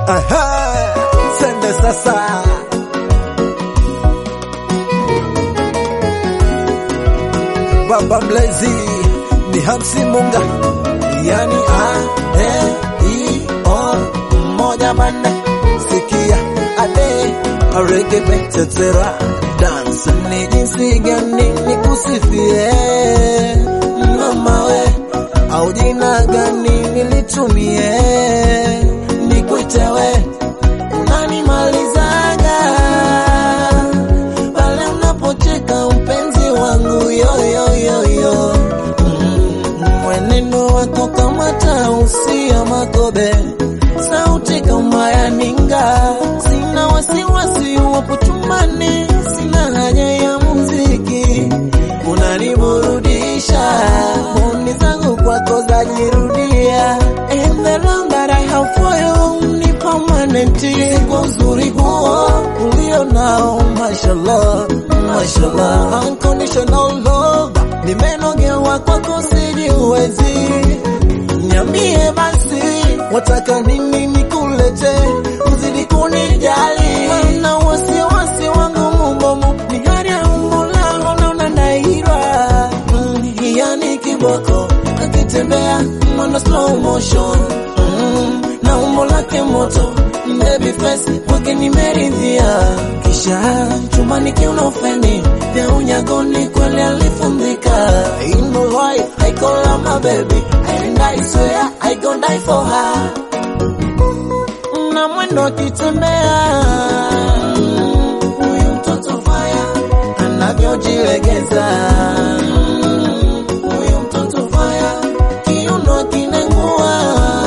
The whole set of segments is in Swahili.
Aha, sende sasa. Baba mlezi ni Hamsi Munga, yani a e i o moja manne, sikia ade aregebe tetera dance ni jinsi gani nikusifie mama we au jina gani nilitumie nikuite we unanimalizaga pale unapocheka mpenzi wangu yoyoyoyo mwenendo wako kama tausi ya makobe sauti kama ya ninga sina wasiwasi wapo chumbani sina haja ya muziki unaniburudisha moni zangu kwako zajirudia And the love that I have for you ni permanent kwa uzuri huo ulio nao mashallah mashallah unconditional love nimenogewa kwako sijiwezi Niambie basi wataka nini nikulete, uzidi kunijali na wasiwasi wangu mubomu ni hali ya umbo langu na unadairwa mm, yani kiboko akitembea mwendo slow motion mm, na umbo lake moto baby face wake nimeridhia, kisha chumbani kiuna ufeni vya unyagoni kweli alifundika. In the right, I call her my baby and I swear I gon' die for her. Na mwendo akitembea huyu mtoto fire anavyojilegeza huyu mtoto fire kiuno kinengua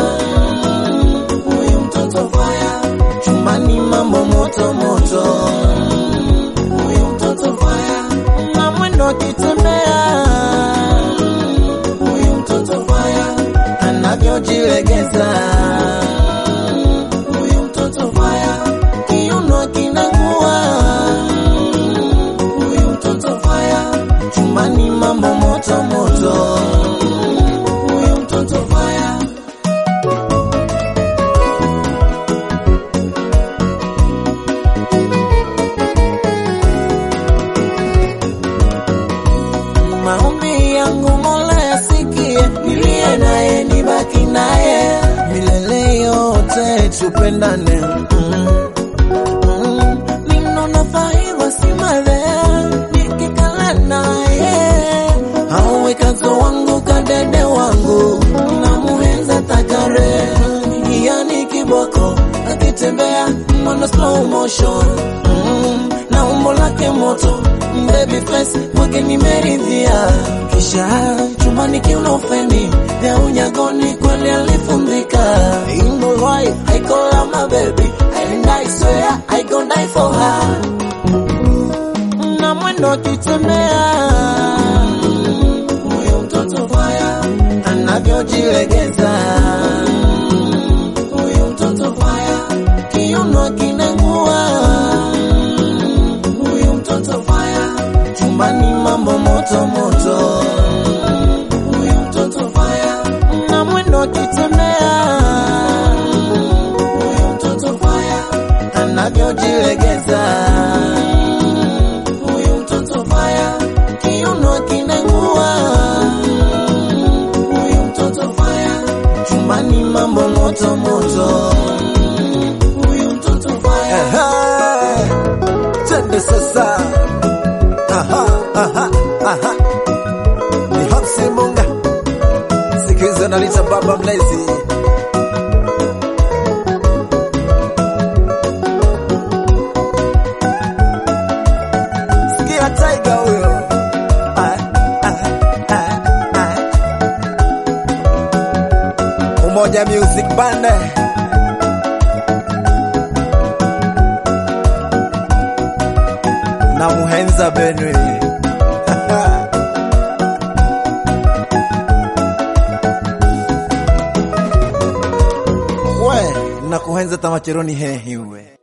huyu mtoto fire chumbani mambo moto moto huyu mtoto fire na mwendo akitembea huyu mtoto fire anavyojilegeza huyu mtoto fire kiuno kinangua huyu mtoto fire chumbani mambo moto moto huyu mtoto fire maombi yangu Mola yasikie, nilie naye nibaki naye milele yote tupendane. Mm. Mm. Ninaona faida si male nikikala naye awe kazo wangu kadede wangu na muhenza takare yani kiboko akitembea mwendo slow motion mm, na umbo lake moto baby face wake nimeridhia, kisha chumbani kiuna ufeni vya unyagoni kweli alifundika. In the right, I call her my baby and I swear I gon' die for her. Na mwendo akitembea huyu mtoto fire anavyojilegeza huyu mtoto fire kiuno kinangua huyu mtoto fire chumbani mambo moto moto huyu mtoto fire na mwendo akitembea huyu mtoto fire anavyojilegeza huyu mtoto fire kiuno kinangua huyu mtoto fire chumbani mambo moto moto huyu mtoto fire Twende sasa. Aha, aha, aha. Ni Hamsi Munga. Siku hizo nalita baba mlezi. Sikia Tiger huyo. Ah, ah, ah, ah. Umoja Music Band. na Muhenza Benwe. We, na kuhenza tamacheroni hehi we.